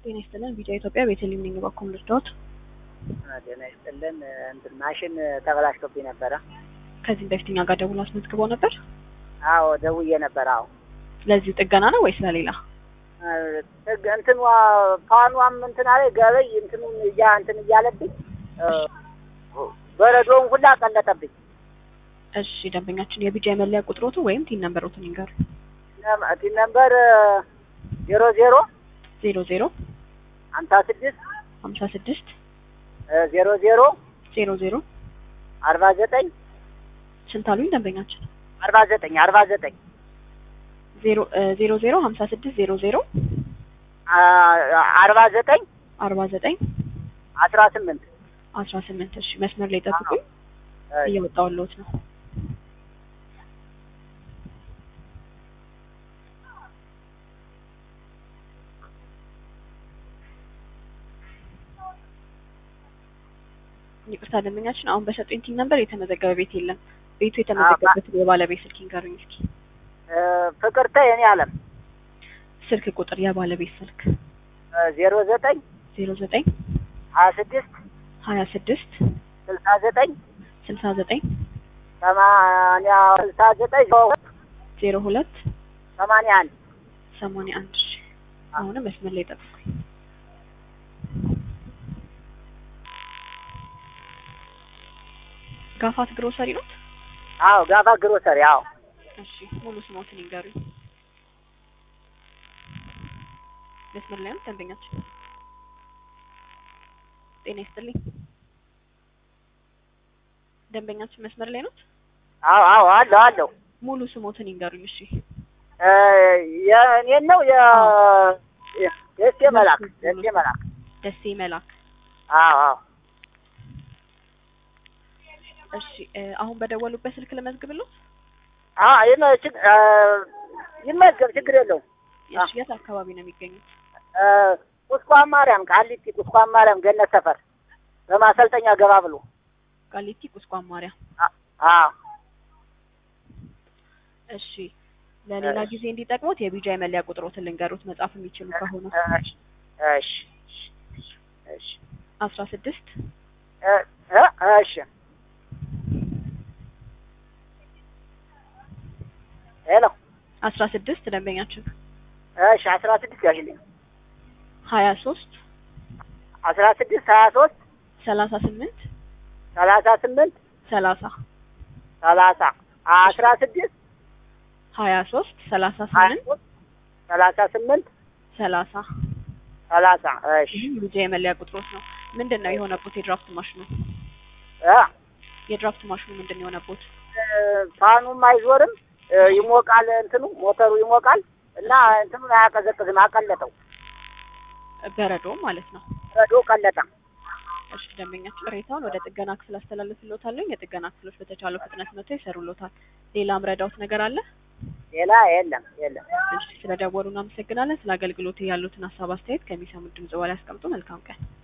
ጤና ይስጥልን ቪዲዮ ኢትዮጵያ ቤተልሔም ነኝ። በኩል ልርዳዎት? ጤና ይስጥልን እንትን ማሽን ተበላሽቶብኝ ነበረ። ከዚህም በፊት እኛ ጋር ደውሎ አስመዝግበው ነበር። አዎ ደውዬ ነበር። አዎ ለዚሁ ጥገና ነው ወይስ ለሌላ? ጥግ- እንትኗ ፋኗም እንትን አለ ገበይ እንትኑን እያ እንትን እያለብኝ በረዶውን ሁላ ቀለጠብኝ። እሺ ደንበኛችን የቢጃ መለያ ቁጥሮቱ ወይም ቲን ነምበሮትን ይንገሩ። ቲን ነምበር ዜሮ ዜሮ ዜሮ ዜሮ ሀምሳ ስድስት ሀምሳ ስድስት ዜሮ ዜሮ ዜሮ ዜሮ አርባ ዘጠኝ ስንት አሉኝ ደንበኛችን? አርባ ዘጠኝ አርባ ዘጠኝ ዜሮ ዜሮ ዜሮ ሀምሳ ስድስት ዜሮ ዜሮ አርባ ዘጠኝ አርባ ዘጠኝ አስራ ስምንት አስራ ስምንት እሺ መስመር ላይ ጠብቁኝ፣ እየወጣሁልዎት ነው። ይቅርታ ደንበኛችን፣ አሁን በሰጡኝ ቲን ነምበር የተመዘገበ ቤት የለም። ቤቱ የተመዘገበበትን የባለቤት ስልክ ይንገሩኝ እስኪ። ፍቅርተ የኔ አለም ስልክ ቁጥር የባለቤት ስልክ ዜሮ ዘጠኝ ዜሮ ዘጠኝ ሀያ ስድስት ሀያ ስድስት ስልሳ ዘጠኝ ስልሳ ዘጠኝ ሰማንያ ስልሳ ዘጠኝ ዜሮ ሁለት ሰማንያ አንድ ሰማንያ አንድ እሺ አሁንም መስመር ላይ ጠብቁኝ። ጋፋት ግሮሰሪ ነው? አዎ ጋፋ ግሮሰሪ አዎ እሺ ሙሉ ስሞትን ይንገሩኝ። መስመር ላይ ነው ደንበኛችን። ጤና ይስጥልኝ ደንበኛችን መስመር ላይ ነው? አዎ አዎ አለው አለው ሙሉ ስሞትን ይንገሩኝ። እሺ የእኔን ነው የ ደሴ መላክ ደሴ መላክ ደሴ መላክ። አዎ አዎ እሺ አሁን በደወሉበት ስልክ ልመዝግብልዎት? አዎ ይመችግ ይመዝገብ ችግር የለውም። እሺ የት አካባቢ ነው የሚገኙት? ቁስቋም ማርያም ቃሊቲ ቁስቋም ማርያም ገነት ሰፈር በማሰልጠኛ ገባ ብሎ ቃሊቲ ቁስቋም ማርያም። አዎ እሺ ለሌላ ጊዜ እንዲጠቅሙት የቢጃ መለያ ቁጥሮትን ልንገሩት መጻፍ የሚችሉ ከሆነ እሺ እሺ እሺ አስራ ስድስት እሺ ሄሎ አስራ ስድስት ደንበኛችን እሺ አስራ ስድስት ያሽልኝ ሀያ ሶስት አስራ ስድስት ሀያ ሶስት ሰላሳ ስምንት ሰላሳ ስምንት ሰላሳ ሰላሳ አስራ ስድስት ሀያ ሶስት ሰላሳ ሀያ ስምንት ሶስት ሰላሳ ስምንት ሰላሳ ሰላሳ እሺ ይህም ቢጃ የመለያ ቁጥሮት ነው። ምንድን ነው የሆነቦት? የድራፍት ማሽኑ እ የድራፍት ማሽኑ ምንድን ነው የሆነቦት? ፋኑም አይዞርም ይሞቃል፣ እንትኑ ሞተሩ ይሞቃል እና እንትኑን አያቀዘቅዝም፣ አቀለጠው። በረዶ ማለት ነው። ረዶ ቀለጠ። እሺ ደንበኛችን ቅሬታውን ወደ ጥገና ክፍል አስተላልፍልዎታለሁ። የጥገና ክፍሎች በተቻለው ፍጥነት መጥተው ይሰሩልዎታል። ሌላ ምረዳዎት ነገር አለ? ሌላ የለም የለም። እሺ ስለደወሉ እናመሰግናለን። ስለ አገልግሎት ያሉትን ሀሳብ አስተያየት ከሚሰሙት ድምጽ በላይ ያስቀምጡ። መልካም ቀን